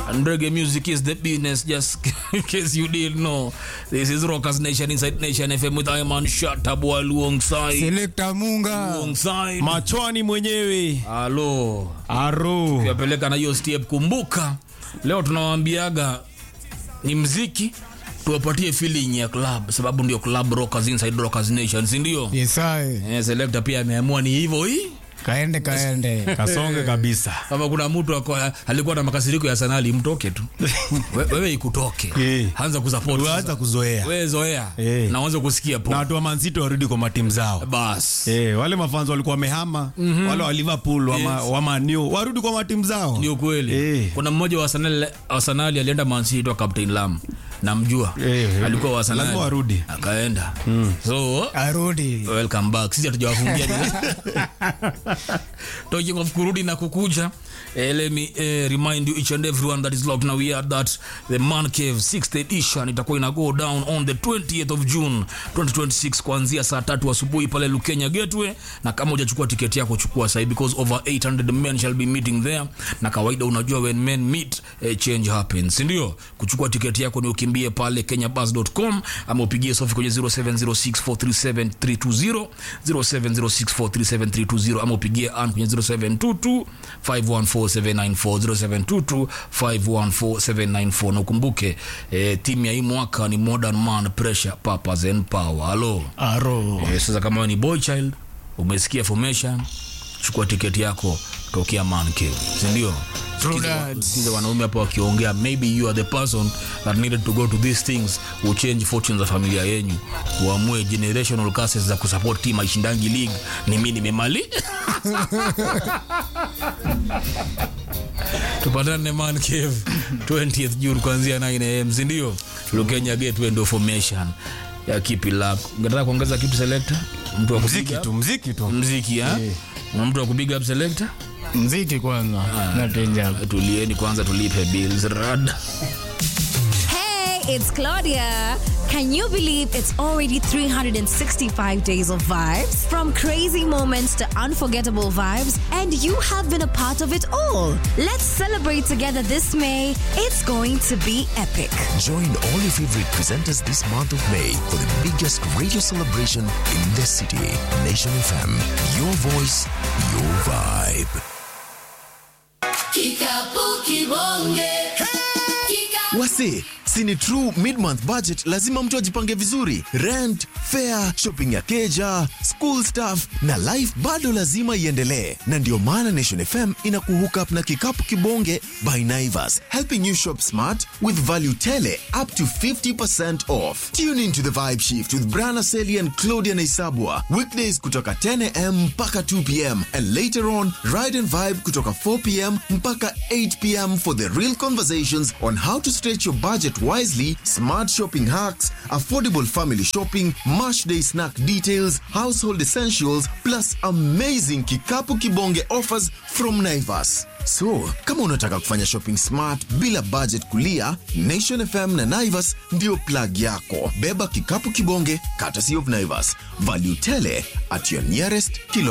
And reggae music is the business, just in case you didn't know. This is Rockers Nation inside Nation FM with Iman Shatabu alongside. Selekta Munga. Alongside. machwani mwenyewe Halo. aro Tuyapeleka na hiyo step. Kumbuka leo tunawaambiaga ni mziki tuwapatie feeling ya club, sababu ndio club rockers inside Rockers Nation, si ndio? Yesae. Eh, selector pia ameamua ni hivyo hii. Kaende kaende. kasonge kabisa kama kuna mtu ako- alikuwa na makasiriko ya sanali mtoke tu We- wewe ikutoke Eh. anza kusupport tuanza kuzoea wewe zoea Eh. na uanze kusikia na po watu wa mansito warudi kwa matimu zao bas Eh, wale mafanzo walikuwa wamehama wale wa liverpool wa, ma, Yes. wa manu warudi kwa matimu zao ni ukweli Eh. kuna mmoja wa Arsenal- Arsenali alienda mansito captain lam namjua Eh, alikuwa wa Arsenal. lazima warudi. akaenda so Arudi. welcome back sisi hatujawafungia talking of kurudi na kukuja eh, let me eh, remind you each and everyone that is locked now we are that the man cave 6th edition itakuwa ina go down on the 20th of june 2026 kuanzia saa tatu asubuhi pale lukenya gateway na kama hujachukua tiketi yako chukua sahi because over 800 men shall be meeting there na kawaida unajua when men meet eh, change happens sindio kuchukua tiketi yako ni ukimbie pale kenyabus.com ama upigie sofi kwenye 0706437320 0706437320 ama upigie an kwenye 0722514794 0722514794 na ukumbuke eh, timu ya hii mwaka ni modern man pressure purpose and power halo Aro. Eh, sasa kama wewe ni boy child umesikia formation chukua tiketi yako tokea man cave sindio True that. sikiza wanaume hapa wakiongea maybe you are the person that needed to go to these things will change fortunes za familia yenyu uamue generational curses za kusupport team aishindangi league ni mi nimemali tupatane man cave 20th june kuanzia 9 am sindio lukenya gateway ndo formation ya kipi lako ungetaka kuongeza kitu selector mtu wa mziki kupiga tu mziki tu mziki ha na mtu wa kupiga up selector Mziki kwanza. Na tenja. tulieni kwanza tulipe bills rada Hey, it's Claudia. Can you believe it's already 365 days of vibes? From crazy moments to unforgettable vibes, and you have been a part of it all. Let's celebrate together this May. It's going to be epic. Join all your favorite presenters this month of May for the biggest radio celebration in the city. Nation FM, your voice, your vibe. Kikapu kibonge. Kika- Wase, sini true mid-month budget lazima mtu ajipange vizuri. Rent, fare, shopping ya keja, school stuff na life bado lazima iendelee. Na ndio maana Nation FM ina kuhook up na kikapu kibonge by Naivas, helping you shop smart with value tele up to 50% off. Tune into the vibe shift with Brana Seli and Claudia Naisabwa. Weekdays kutoka 10 am mpaka 2 pm and later on ride and vibe kutoka 4 pm mpaka 8 pm for the real conversations on how to stretch your budget wisely, smart shopping hacks, affordable family shopping, mash day snack details, household essentials, plus amazing kikapu kibonge offers from Naivas. So, kama unataka kufanya shopping smart bila budget kulia, Nation FM na Naivas ndio plug yako. Beba kikapu kibonge, courtesy of Naivas. Value tele at your nearest kilo